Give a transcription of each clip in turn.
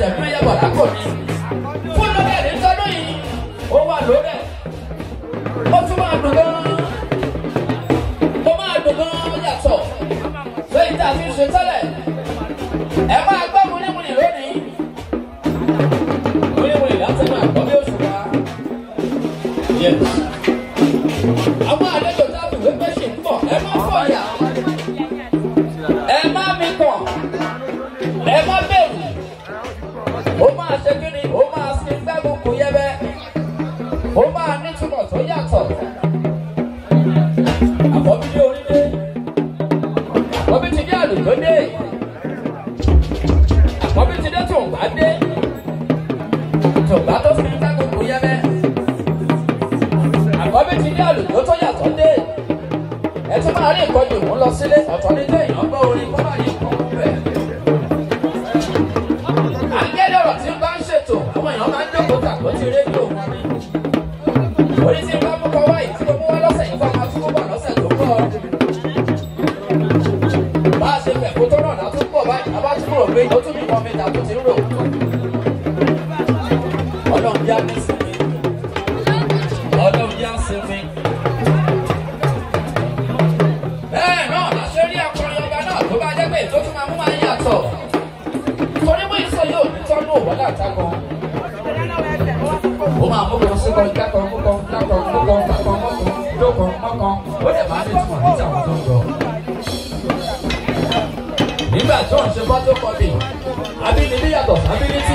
ṣẹ̀fún yẹ bọ̀dá kò ní. fún lókè ní tọdún yìí ó wà lórí ẹ̀ ó tún máa dùn gan-an ó máa dùn gan-an yàtọ̀ lóyún tá a fi ń ṣe tẹ́lẹ̀ ẹ máa gbọ́ múnimúni lónìí múnimúni láti máa gbọ́ bí oṣù wa. Yes. àwọn àlejò tá a fi wé pé ṣì ń bọ̀ ẹ má fọyà ẹ má mi kàn ẹ má bẹ̀rù ó máa ṣe kí ni ó máa sin gbẹ́gun kò yẹ bẹ́ẹ̀ ó máa nítumọ̀ tó yàtọ̀ àkọ́bí dé orílẹ̀ àkọ́bí ti dé àlùjọ dé àkọ́bí ti dé tòǹgbà dé tòǹgbà tó fi gbẹ́gun kò yẹ bẹ́ẹ̀ àkọ́bí ti dé àlùjọ tó yàtọ̀ dé ẹ tún máa rí ìkọjú ìmú lọ sílé ọ̀tọ̀ ní téèyàn gbọ́ orin kó bá yẹ kọ́ bẹ́ẹ̀. Àgẹ́lẹ́ ọ̀rọ̀ tí ń bá ń ṣètò àwọn èèyàn máa ń jókòó tàbí ti rédíò wọn ni. Orí tí ń bá mú kọ wáyé tí mo mú wá lọ́sẹ̀ yìí fún ọmọ tí mo bọ̀ lọ́sẹ̀ tó kọ́. Bá a ṣe fẹ̀kú tó náà látún pọ̀ báyìí, a bá tún rò pé ó tún nìkan mi tàbí ti ń rò. Ọlọ́run yá mi sinmi. Ọlọ́run yá sinmi. Bẹ́ẹ̀ náà la ṣe rí akọrin ọba náà tó bá jẹ́ pé ètò tún máa mú máa yàtọ̀. Torí mú ìsọ yóò ní tọ́nú òwòlá àtàkùn. Ó máa mú kan síkọ jákan múkan jákan múkan jákan mọ́kan dókan mọ́kan. Ó dẹ̀ máa ní ìtumọ̀ níta àwọn tó ń lọ. Nígbà tó ń ṣe fọ́tò kọ́bì, abínibí yàtọ̀ sábínítì.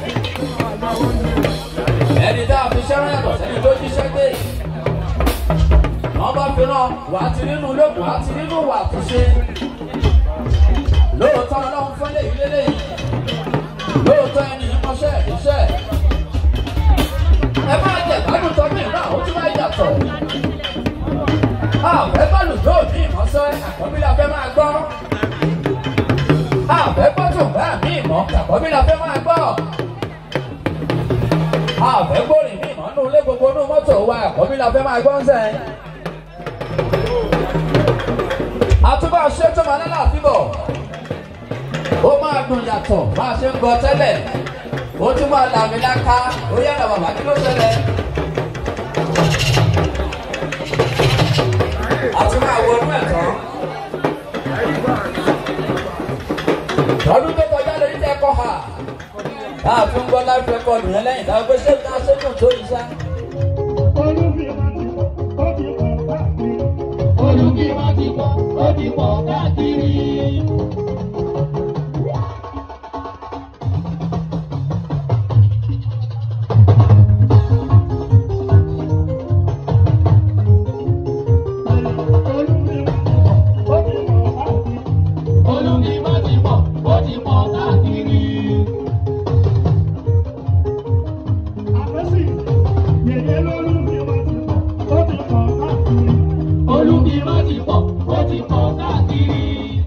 Ẹni tá a fi ṣẹ́rán yàtọ̀ sẹ́ni tó jíṣẹ́ gbé wọ́n bá fi rán wà á ti nínú lóògùn wà á ti nínú wà á ti ṣe. lóòótọ́ ọlọ́run fún léyìí lélẹ́yìí lóòótọ́ ẹni yìí mọṣẹ́ iṣẹ́. ẹ máa jẹ gbádùn tọ́jú ìrìn àwọn tí wọ́n yàtọ̀. àfẹ́ bọ́ọ̀lù yóò ní ìmọ̀ṣẹ́ àkọ́bí la fẹ́ máa gbọ́. àfẹ́ gbọ́dọ̀ bá mi ìmọ̀ àkọ́bí la fẹ́ máa gbọ́. àfẹ́ gbórin mi ìmọ̀ nínú ilé gbogbo inú mọ́tò wa àkọ́bí la fẹ́ máa gbọ́ ń sẹ́yìn àtúbọ̀ ṣe tó máa lálẹ́ àfibọ̀ ó máa dùn yàtọ̀ bá a ṣe ń gbọ́ tẹ́lẹ̀ ó tún máa làmì láká ó yára bàbá kí ló ṣẹlẹ̀. a tún máa wọnú ẹ̀ tán. lọ́dún tó kọjá lórí tẹ́ kọ́ ha bá a tún gbọ́ live record yẹn lẹ́yìn táwọn gbé ṣé ká ṣe dùn tó yìí ṣá. Olùkíwá ti pọ̀, ó ti pọ̀ káàkiri. Olùkíwá ti pọ̀, ó ti pọ̀ káàkiri. Olùkíwá ti pọ̀, ó ti pọ̀ káàkiri.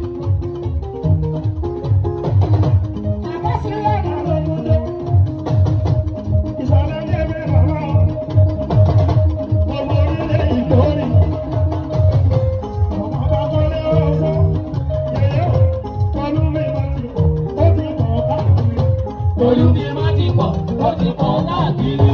Olùkíwá ti pọ̀, ó ti pọ̀ káàkiri.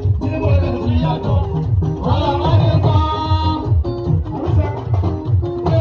Ìyàtọ̀, ọlọ́mọdé kan.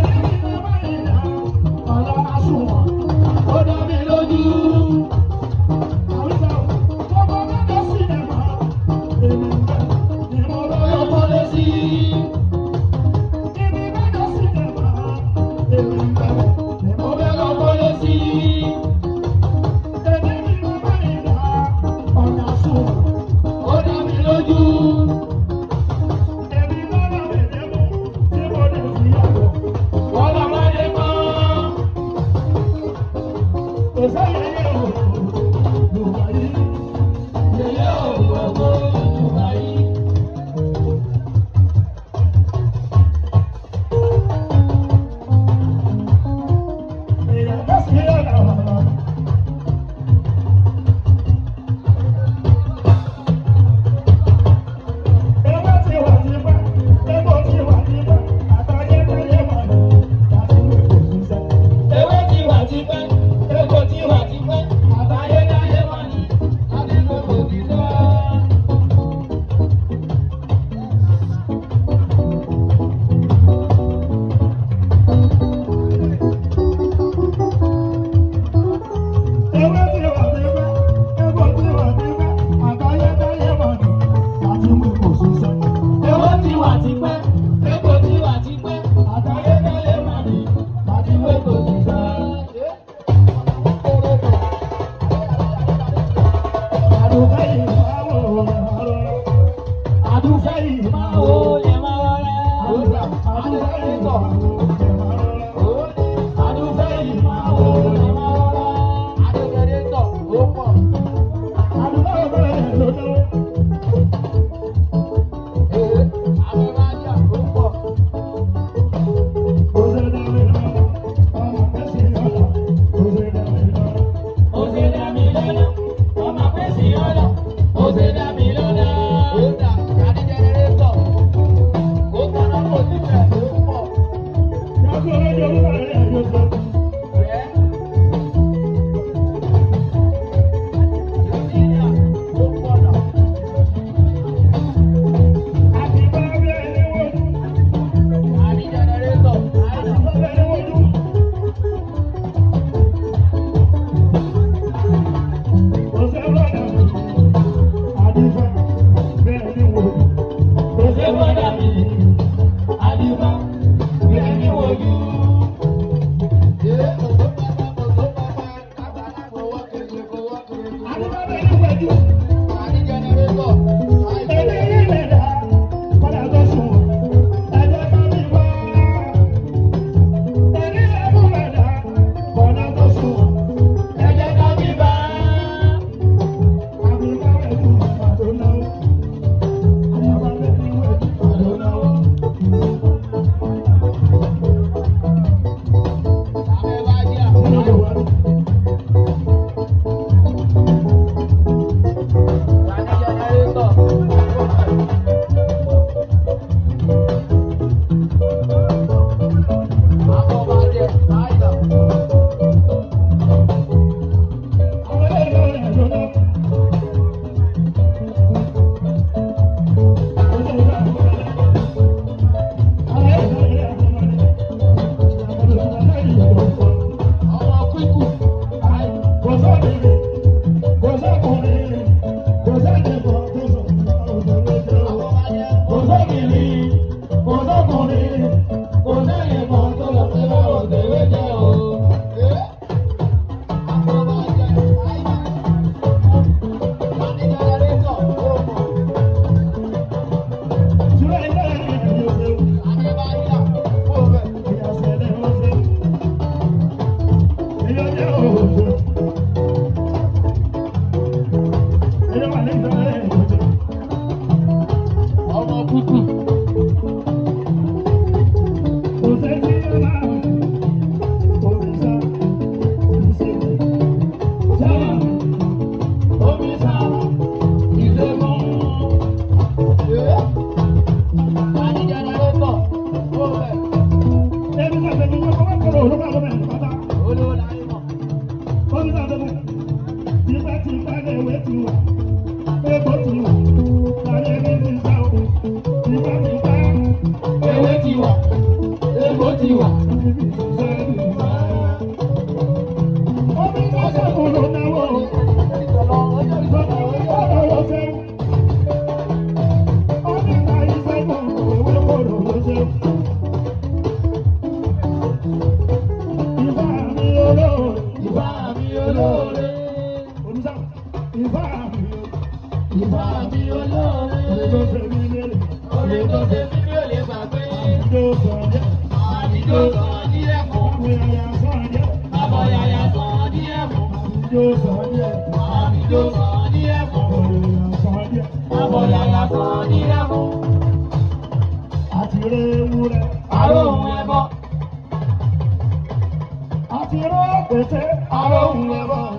Àti rọ́ pèsè àròhùn ẹ̀bọ̀.